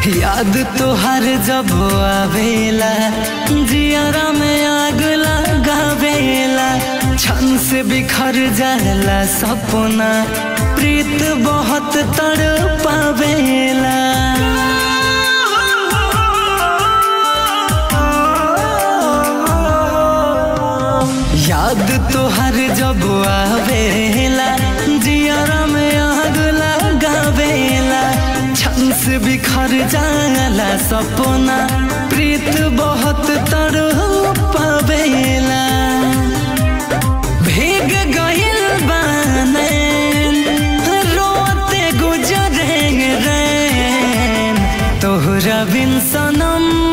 याद तोहर जब आवेला जियारा में आग लगावेला छन से बिखर जाला सपना प्रीत बहुत तड़ पावेला याद तोहर जब आवेला जियारा में आग लगावेला छन से बिखर जाला सपना प्रीत बहुत तर पावेला भीग गइल बाने रोते गुजरे रैन तोहरा बिन सनम